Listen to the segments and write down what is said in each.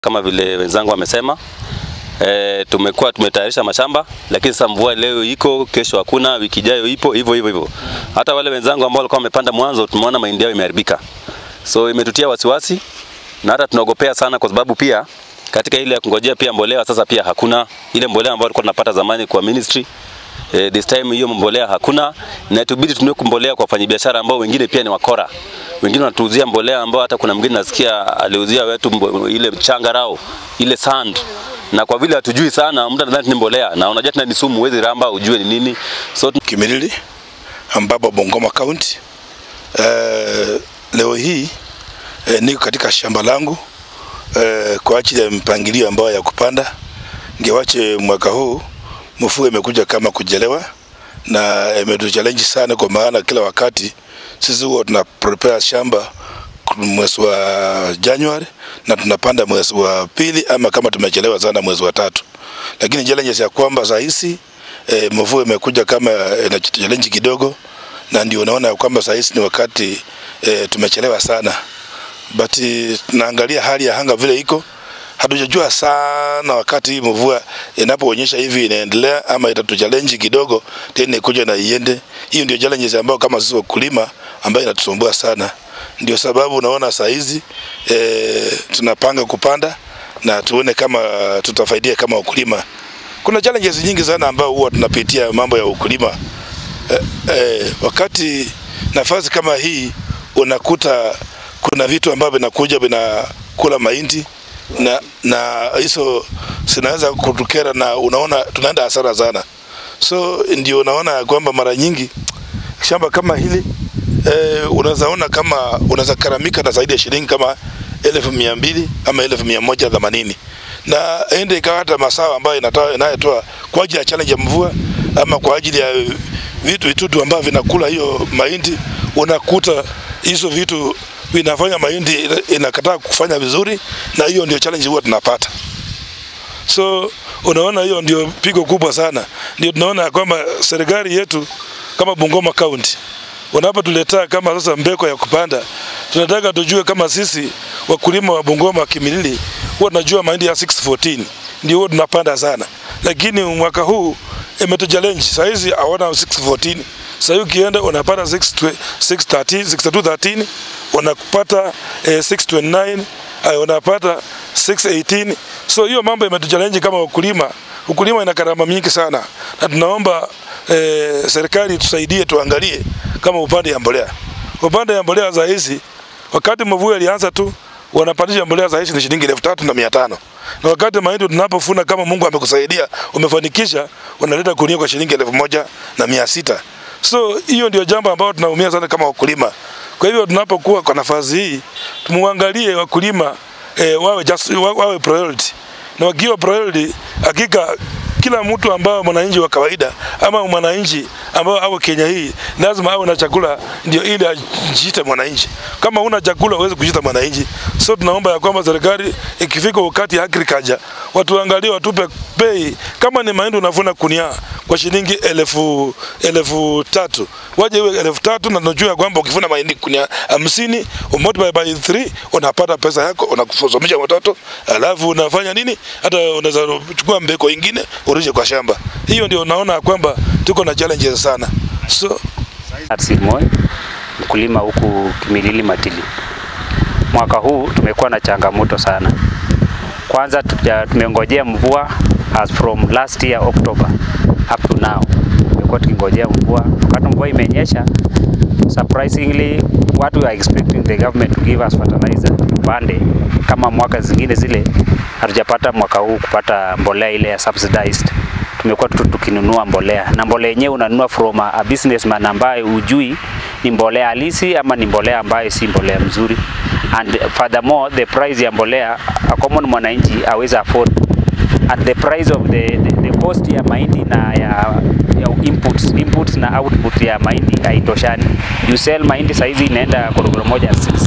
Kama vile wenzangu wamesema, e, tumekuwa tumetayarisha mashamba, lakini sasa mvua leo iko, kesho hakuna, wiki ijayo ipo, hivyo hivyo hivyo. Hata wale wenzangu ambao walikuwa wamepanda mwanzo, tumeona mahindi yao imeharibika, so imetutia wasiwasi na hata tunaogopea sana, kwa sababu pia katika ile ya kungojea pia mbolea sasa pia hakuna ile mbolea ambayo tulikuwa tunapata zamani kwa ministry Eh, this time hiyo mbolea hakuna, na tubidi tununue mbolea kwa wafanyabiashara ambao wengine pia ni wakora. Wengine wanatuuzia mbolea ambao hata kuna mwingine nasikia aliuzia wetu mbo, ile changarao ile sand, na kwa vile hatujui sana, mtu anadhani ni mbolea, na unajua tena ni sumu, huwezi ramba ujue ni nini. So Kimilili ambapo Bungoma County. Uh, leo hii uh, niko katika shamba langu uh, kwa ajili ya mpangilio ambayo ya kupanda, ingewache mwaka huu mvua imekuja kama kujelewa na imetuchallenge sana, kwa maana kila wakati sisi huwa tuna prepare shamba mwezi wa January na tunapanda mwezi wa pili, ama kama tumechelewa sana mwezi wa tatu. Lakini challenges ya kwamba saa hizi e, mvua imekuja kama ina challenge kidogo, na ndio unaona kwamba saa hizi ni wakati e, tumechelewa sana, but tunaangalia hali ya anga vile iko hatujajua sana wakati hii mvua inapoonyesha hivi inaendelea ama itatuchallenge kidogo tena ikuja na iende. Hiyo ndio challenges ambayo kama sisi wakulima ambayo inatusumbua sana. Ndio sababu unaona saa hizi e, tunapanga kupanda na tuone kama tutafaidia kama wakulima. Kuna challenges nyingi sana ambayo huwa tunapitia mambo ya ukulima e, e, wakati nafasi kama hii unakuta kuna vitu ambavyo vinakuja vinakula mahindi na na hizo zinaweza kutukera na unaona tunaenda hasara sana. So ndio unaona kwamba mara nyingi shamba kama hili eh, unaweza ona kama unaweza karamika na zaidi ya shilingi kama elfu mia mbili ama elfu mia moja themanini na ende ikawa hata masawa ambayo inatoa inayotoa kwa ajili ya challenge ya mvua ama kwa ajili ya vitu vitudu ambavyo vinakula hiyo mahindi, unakuta hizo vitu vinafanya mahindi inakataa kufanya vizuri, na hiyo ndio challenge huwa tunapata. So unaona, hiyo ndio pigo kubwa sana. Ndio tunaona ya kwamba serikali yetu kama Bungoma County wanapotuletea kama sasa mbeko ya kupanda, tunataka tujue kama sisi wakulima wa Bungoma Kimilili huwa tunajua mahindi ya 614 ndio huwa tunapanda sana, lakini mwaka huu imetuchallenge. Saa hizi hawana 614 sasa hivi ukienda unapata 613 6213 unapata eh, 629 uh, unapata 618 so hiyo mambo imetuchallenge kama wakulima. Ukulima ina gharama mingi sana, na tunaomba eh, serikali tusaidie, tuangalie kama upande ya mbolea, upande ya mbolea za hizi, wakati mvua ilianza tu wanapandisha mbolea za hizi ni shilingi elfu tatu na mia tano na wakati mahindi tunapofuna, kama Mungu amekusaidia umefanikisha, unaleta kunia kwa shilingi elfu moja na mia sita So hiyo ndio jambo ambalo tunaumia sana kama wakulima. Kwa hivyo tunapokuwa kwa nafasi hii tumuangalie wakulima eh, wawe, just, wawe priority na wakiwa priority, hakika kila mtu ambao mwananchi wa kawaida ama mwananchi ambao awe Kenya hii lazima awe na chakula, ndio ili ajiite mwananchi. Kama una chakula huwezi kujiita mwananchi. So tunaomba ya kwamba serikali ikifika wakati ya agriculture watuangalie, watupe bei. Kama ni mahindi unavuna kunia kwa shilingi elfu elfu tatu waje iwe elfu tatu na tunajua kwamba ukivuna mahindi kunia hamsini multiply by 3 unapata pesa yako, unakusomesha watoto, alafu unafanya nini, hata unaweza kuchukua mbeko ingine urudishe kwa shamba. Hiyo ndio unaona kwamba tuko na challenges sana. So Moi, mkulima huku Kimilili Matili. Mwaka huu tumekuwa na changamoto sana. Kwanza tuja, tumengojea mvua as from last year October up to now. Tumekuwa tukingojea mvua. Wakati mvua imenyesha, surprisingly watu are expecting the government to give us fertilizer tupande kama mwaka zingine zile. Hatujapata mwaka huu kupata mbolea ile ya subsidized tumekuwa tu tukinunua mbolea na mbolea yenyewe unanunua from a, a businessman ambaye ujui ni mbolea halisi ama ni mbolea ambayo si mbolea mzuri, and furthermore the price ya mbolea a common mwananchi aweza afford and the price of the, the, the cost ya mahindi na ya, ya inputs, inputs na output ya mahindi haitoshani. You sell mahindi saizi inaenda korogoro moja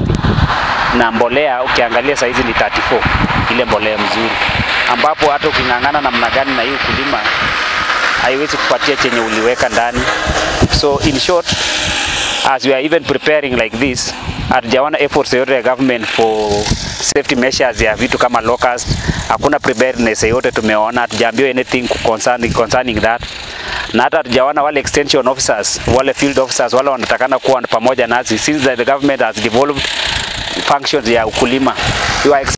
60 na mbolea ukiangalia saizi ni 34 ile mbolea mzuri, ambapo hata uking'ang'ana namna gani na hii ukulima haiwezi kupatia chenye uliweka ndani. So in short, as we are even preparing like this, hatujaona efforts yoyote ya government for safety measures ya vitu kama locust. Hakuna preparedness yoyote tumeona, hatujaambiwa anything concerning, concerning that na hata hatujaona wale extension officers, wale field officers wale wanatakana kuwa pamoja nasi since the government has devolved functions ya ukulima. We are